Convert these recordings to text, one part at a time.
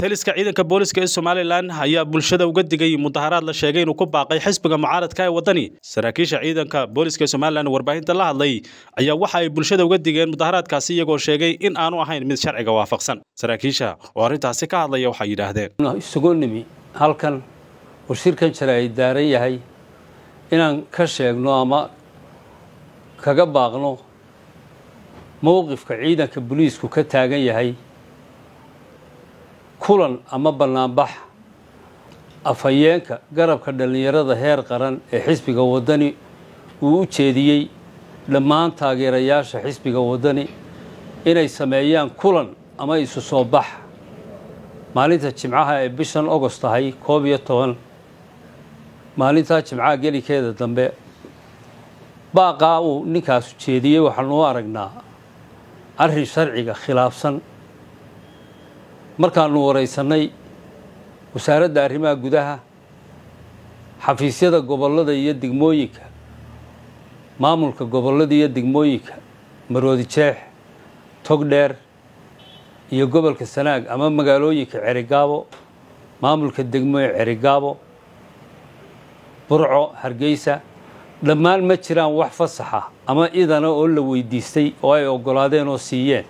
taliska ciidanka booliska ee somalilan ayaa bulshada uga digay mudaharaad la sheegay inuu ku baaqay xisbiga mucaaradka ee wadani saraakiisha ciidanka booliska ee somalilan warbaahinta la hadlay ayaa waxa ay bulshada uga digeen mudaharaadkaasi iyagoo sheegay in aanu ahayn mid sharciga waafaqsan saraakiisha oo arrintaasi ka hadlaya waxay yidhaahdeen isugu nimi halkan uu shirkan jira ay daaran yahay inaan ka sheegno ama kaga baaqno mowqifka ciidanka booliisku ka taagan yahay kulan ama bannaanbax afhayeenka garabka dhallinyarada heer qaran ee xisbiga waddani uu u jeediyey dhammaan taageerayaasha xisbiga waddani inay sameeyaan kulan ama isu soo bax maalinta jimcaha ee bishan ogost tahay koob iyo toban maalintaa jimcaha gelikeeda dambe baaqaa uu ninkaasu jeediyey waxaanu u aragnaa arrin sharciga khilaafsan markaanu waraysannay wasaaradda arrimaha gudaha xafiisyada gobollada iyo degmooyinka maamulka gobollada iyo degmooyinka maroodi jeex togdheer iyo gobolka sanaag ama magaalooyinka cerigaabo maamulka degmo ee cerigaabo burco hargeysa dhammaan ma jiraan wax fasaxa ama idana oo la weydiistay oo ay oggolaadeen oo siiyeen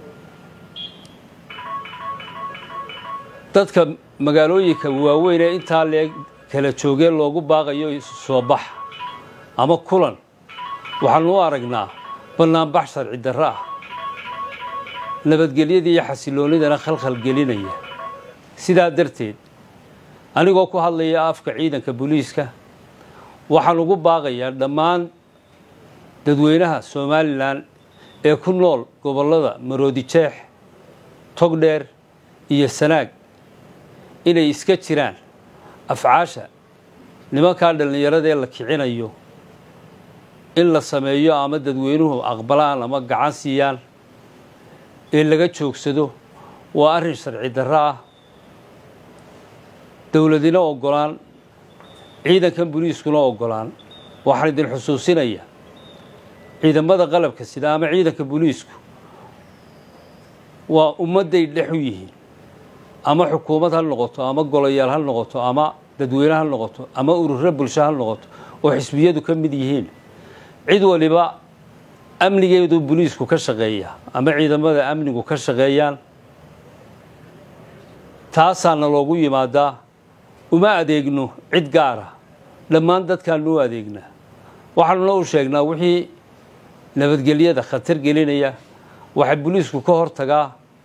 dadka magaalooyinka waaweyn ee intaa leeg kala joogeen loogu baaqayo isu soo bax ama kulan waxaanu u aragnaa bannaanbax sharci darro ah nabadgelyada iyo xasiloonidana khalkhal gelinaya sidaa darteed anigoo ku hadlaya afka ciidanka booliiska waxaan ugu baaqayaa dhammaan dadweynaha somalilan ee ku nool gobollada maroodi jeex togdheer iyo sanaag inay iska jiraan afcaasha nimankaa dhallinyarada ee la kicinayo in la sameeyo ama dadweynuhu aqbalaan ama gacan siiyaan ee laga joogsado waa arrin sharci darro ah dowladina oggolaan ciidankan boliiskuna oggolaan waxaan idin xusuusinayaa ciidamada qalabka sida ama ciidanka boliisku waa ummadday dhex u yihiin ama xukuumad ha noqoto ama golayaal ha noqoto ama dadweyne ha noqoto ama ururo bulsho ha noqoto oo xisbiyadu ka mid yihiin cid waliba amnigeedu boliisku ka shaqeeya ama ciidamada amnigu ka shaqeeyaan taasaana loogu yimaadaa uma adeegno cid gaara dhammaan dadkaanu u adeegnaa waxaanuna u sheegnaa wixii nabadgelyada khatar gelinaya waxay boliisku ka hortagaa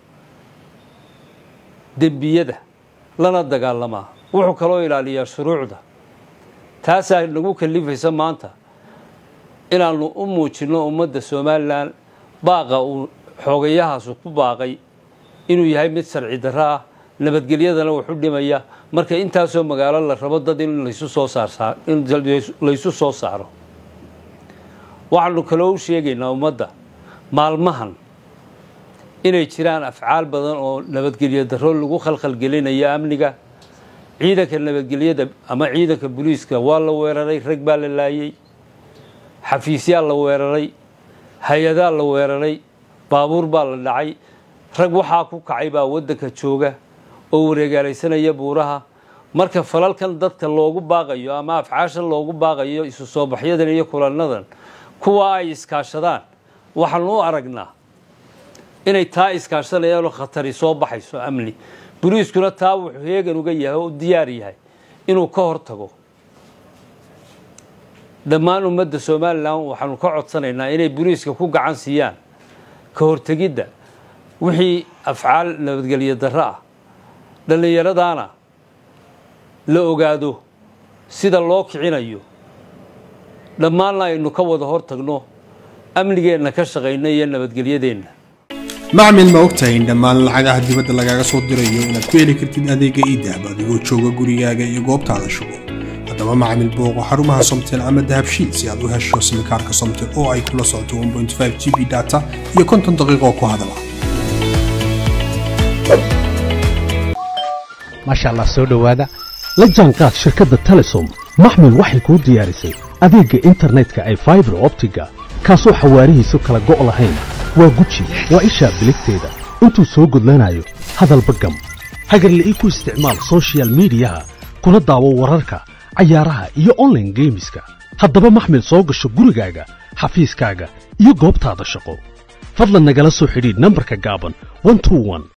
dembiyada lana dagaalamaa wuxuu kaloo ilaaliyaa shuruucda taasaa nagu kalifaysa maanta inaannu u muujinno ummadda somalilan baaqa uu xoogayahaasu ku baaqay inuu yahay mid sharci darro ah nabadgelyadana wuxu dhimaya marka intaasoo magaalo la rabo dad in laysu soo saarsaa in laysu soo saaro waxaanu kaloo u sheegaynaa ummadda maalmahan inay jiraan afcaal badan oo nabadgelyo darro lagu khalkhalgelinayo amniga ciidanka nabadgelyada ama ciidanka boliiska waa la weeraray rag baa la laayey xafiisyaa la weeraray hay-adaa la weeraray baabuur baa la dhacay rag waxaa ku kacay baa waddanka jooga oo wareegaalaysanaya buuraha marka falalkan dadka loogu baaqayo ama afcaashan loogu baaqayo isu soo baxyadan iyo kulannadan kuwa ay iskaashadaan waxaanu u aragnaa inay taa iskaashanayaanoo khatari soo baxayso amni boliiskuna taa wuxuu heegan uga yahay oo u diyaar yahay inuu ka hortago dhammaan ummadda somalilan waxaanu ka codsanaynaa inay boliiska ku gacan siiyaan ka hortegidda wixii afcaal nabadgelyo darro ah dhallinyaradaana la ogaado sida loo kicinayo dhammaanna aynu ka wada hortagno amnigeenna ka shaqayno iyo nabadgelyadeenna macmil ma ogtahay in dhammaan lacagaha dibadda lagaaga soo dirayo inaad ku heli kartid adeega iidahab adigoo jooga gurigaaga iyo goobtaada shugo haddaba macmil booqo xarumaha somtel ama dahabshiid si aad u hesho simikaarka somtel oo ay kula socoto g b data iyo konton daqiiqo ku hadala maasha allah soo dhowaada la jaanqaad shirkadda telesom maxmil waxay kuu diyaarisay adeegga internetka ay faibar optiga kaasoo xawaarihiisu kala go' lahayn waa guji waa ishaa biligteeda intuu soo gudlanayo hadalba gam hagarla ii ku isticmaal soshiyal miidiyaha kuna daawo wararka cayaaraha iyo onlaine geemiska haddaba maxmil soo gasho gurigaaga xafiiskaaga iyo goobtaada shaqo fadlan nagala soo xidhiidh nambarka gaaban